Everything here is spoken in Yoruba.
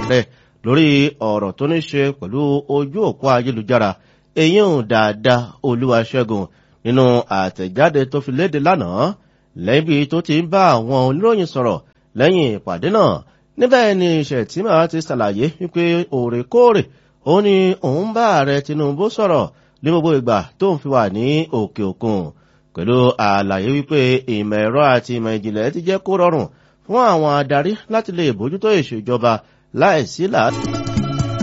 ààrẹ lórí ọ̀rọ̀ tó ní ṣe pẹ̀lú ojú òpó ayélujára èyí ń dáadáa olúwaṣẹ́gun nínú àtẹ̀jáde tó fi léde lánàá lẹ́bi tó ti ń bá àwọn oníròyìn sọ̀rọ̀ lẹ́yìn ìpàdé náà níbẹ̀ ni Shettima ti ṣàlàyé wípé òrèkóòrè ó ní òun bá ààrẹ Tinubu sọ̀rọ̀ ní gbogbo ìgbà tó ń fi wà ní òkè òkun pẹ̀lú àlàyé wípé ìmọ̀ ẹ̀rọ àti ìmọ̀ ìjìnlẹ̀ ti jẹ́ kó rọrùn fún àwọn adarí láti lè bójútó ìṣèjọba láìsí làásìgbò.